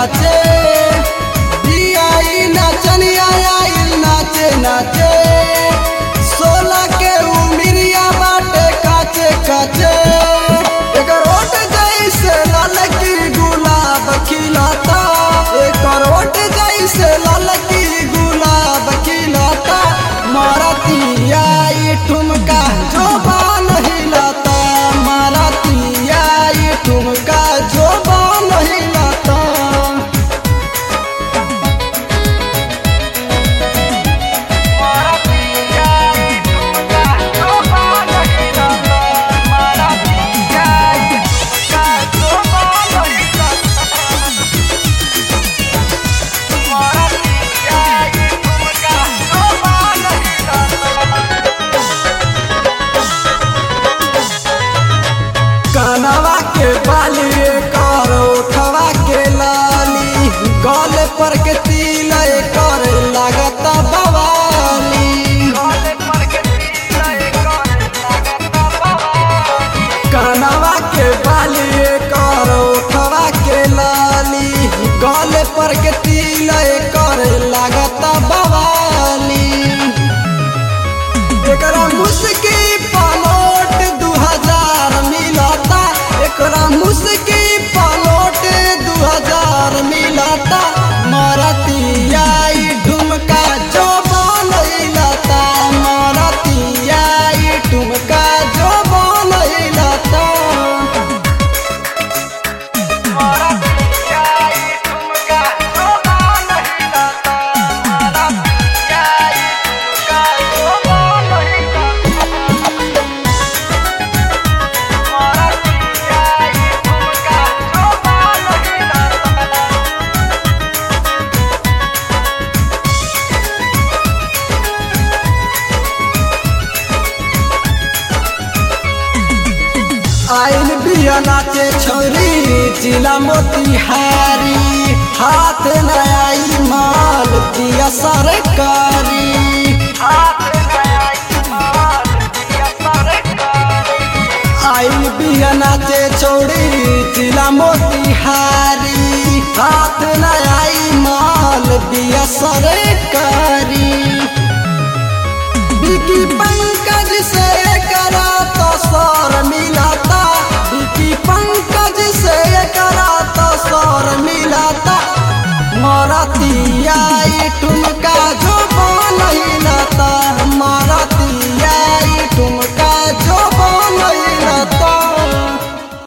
काचे दियाई नाचनिया आइल नाचे नाचे सोलह के उमिरिया बाटे काचे काचे एकर ओट जैसे लाल की गुलाब खिलाता एकर ओट जैसे लाल की गुलाब खिलाता मारतिया ई ठुमका जो बान हिलाता मारतिया ई ठुमका जो बान हिलाता कानवा के बाली कर उठवा के लाली गल पर के तिल कर लागत बवाली कानवा के बाली कर उठवा के लाली गल पर के तिल कर लागत बवाली एकरा मुस्की पलोट दू हजार मिलता एकरा मुस्की पलोट दू हजार मिलता मरतिया ई ठुमका जो बनैलता मरतिया ई ठुमका जो बनैलता आइल बिया नाचे छोरी जिला मोतिहारी हाथ न आई माल दिया सरकारी आइल बिया नाचे छोरी जिला मोतिहारी हाथ न आई माल दिया सरकारी